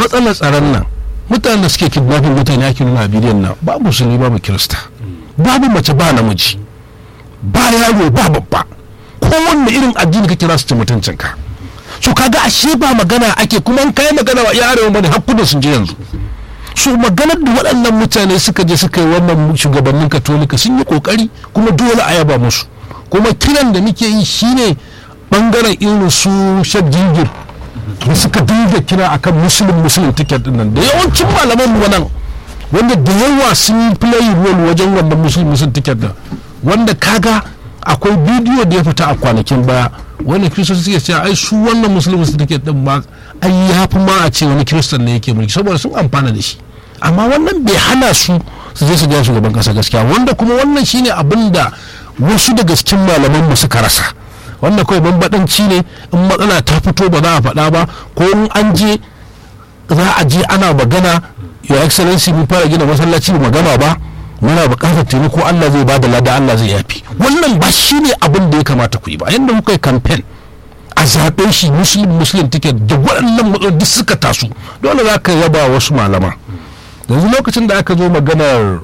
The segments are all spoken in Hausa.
matsalar tsaron nan mutanen da suke kidnapping mutane ake nuna a bidiyon nan babu musulmi babu kirista babu mace ba namiji ba yaro ba babba kowanne irin addini ka kira su ci mutuncinka so kaga ashe ba magana ake kuma in kai magana wa yaro bane hakkunan sun je yanzu so maganar da waɗannan mutane suka je suka yi wannan shugabannin katolika sun yi kokari kuma dole a yaba musu kuma kiran da muke yi shine bangaren irin su shak jingir da suka dinga kira akan musulun musulun ticket din nan da yawancin malaman mu nan wanda da yawa sun yi play role wajen wannan musulun musulun ticket din wanda kaga akwai bidiyo da ya fita a kwanakin baya wani kiristoci suke cewa ai su wannan musulun musulun ticket din ma ai ya fi ma a ce wani kiristan ne yake mulki saboda sun amfana da shi amma wannan bai hana su su je su ga shugaban kasa gaskiya wanda kuma wannan shine abin da wasu daga cikin malaman mu suka rasa wannan kawai bambadanci ne in matsala ta fito ba za a faɗa ba ko in an je za a je ana magana your excellency mun fara gina masallaci ba magana ba muna buƙatar taimako Allah zai bada lada Allah zai yafi wannan ba shine abin da ya kamata ku yi ba yanda kuka yi campaign a zaɓen shi muslim muslim ticket da waɗannan matsaloli duk suka taso dole za ka yaba wasu malama yanzu lokacin da aka zo maganar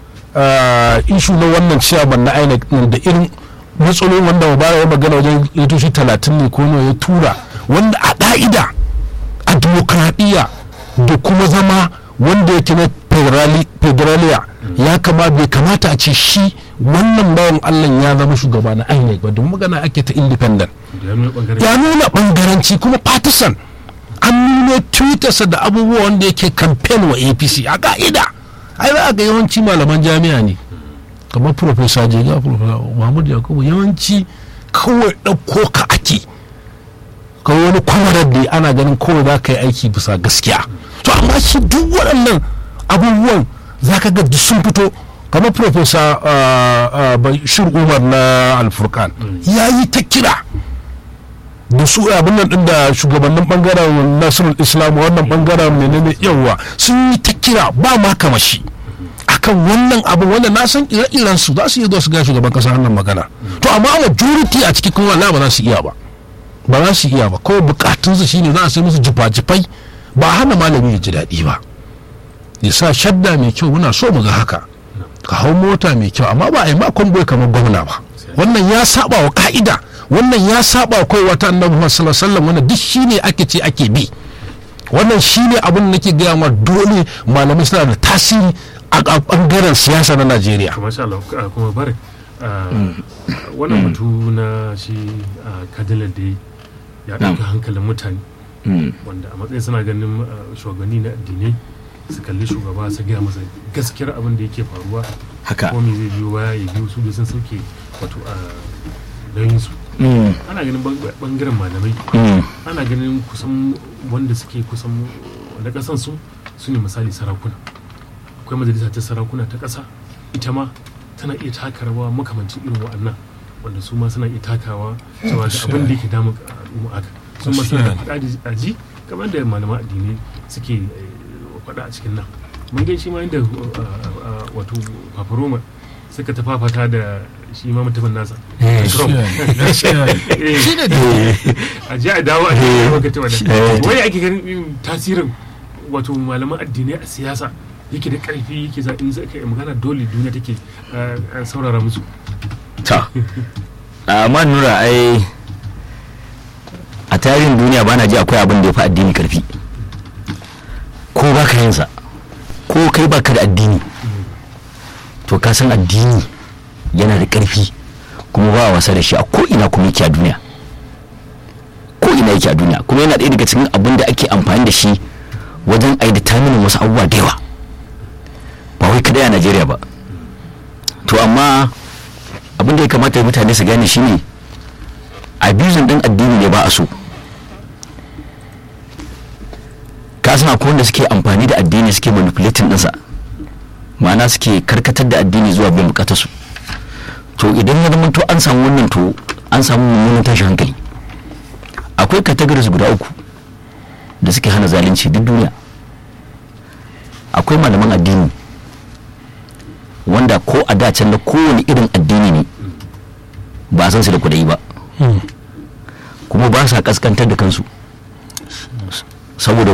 ishu na wannan ciyaman na INEC da irin matsalolin wanda ba ya magana wajen litoshi talatin ne ko ya tura wanda a ƙa'ida a dimokuraɗiyya da kuma zama wanda yake na federaliya ya kama bai kamata a ce shi wannan bawan allah ya zama shugaba na inec ba domin magana ake ta independent ya nuna bangaranci kuma partisan an nuna twittersa da abubuwa wanda yake campaign wa apc a ka'ida ai za a ga yawanci malaman jami'a ne kamar profesa jega profesa mahmud yakubu yawanci kawai ɗauko ka ake kawai wani kwamarar da ana ganin kawai za ka yi aiki bisa gaskiya to amma shi duk waɗannan abubuwan za ka ga duk sun fito kamar profesa bashir umar na alfurkan ya yi ta kira da su abin nan din da shugabannin bangaren nasirul islam wannan bangaren menene yawa sun yi ta kira ba ma kamashi akan wannan abin wanda na san ire-iren su za su iya zuwa su ga shugaban kasa wannan magana to amma majority a cikin kuma ba za su iya ba ba za su iya ba kawai bukatun su shine za a sai musu jifa-jifai ba hana malami ya ji daɗi ba ya sa shadda mai kyau muna so mu ga haka ka hau mota mai kyau amma ba a yi makon boy kamar gwamna ba wannan ya saba wa ka'ida wannan ya saba wa kawai wata annabi Muhammad sallallahu alaihi wasallam wannan duk shine ake ce ake bi wannan shine abin da nake gaya ma dole malamai suna da tasiri a bangaren siyasa na Najeriya masha Allah kuma barik wannan batu na shi kadilar da ya ɗauki hankalin mutane wanda a matsayin suna ganin shugabanni na addinai su kalli shugaba su gaya masa gaskiyar abin da yake faruwa haka ko me zai biyo baya ya biyo su da sun sauke wato a nauyin su ana ganin bangaren malamai ana ganin kusan wanda suke kusan wanda kasan su su ne misali sarakuna akwai majalisa ta sarakuna ta kasa ita ma tana iya taka rawa makamancin irin wa'annan wanda su ma suna iya takawa cewa da abin da yake damun al'umma haka su ma suna da faɗa da aji kamar da malaman addinai suke faɗa a cikin nan mun gan shi ma inda wato paparoma suka ta fafata da shi ma mutumin nasa a ji a dawo a cikin wakati wadda wani ake ganin tasirin wato malaman addinai a siyasa yake da karfi yake za in zai kai magana dole duniya take saurara musu ta amma nura ai a tarihin duniya ba na ji akwai abin da ya fi addini karfi ko ba ka yinsa ko kai ba ka da addini to ka san addini yana da karfi kuma ba wasa da shi a ko ina kuma yake a duniya ko ina yake a duniya kuma yana ɗaya daga cikin abin da ake amfani da shi wajen a yi wasu abubuwa da yawa ba wai kadai a najeriya ba to amma abin da ya kamata mutane su gane shine abusing din addini ne ba a so ka san akwai wanda suke amfani da addini suke manipulating ɗinsa ma'ana suke karkatar da addini zuwa bin bukatar su to idan ya zama to an samu wannan to an samu mummunan tashin hankali akwai categories guda uku da suke hana zalunci duk duniya akwai malaman addini wanda ko a dacen da kowane irin addini ne ba san su da kudai ba kuma ba sa kaskantar da kansu saboda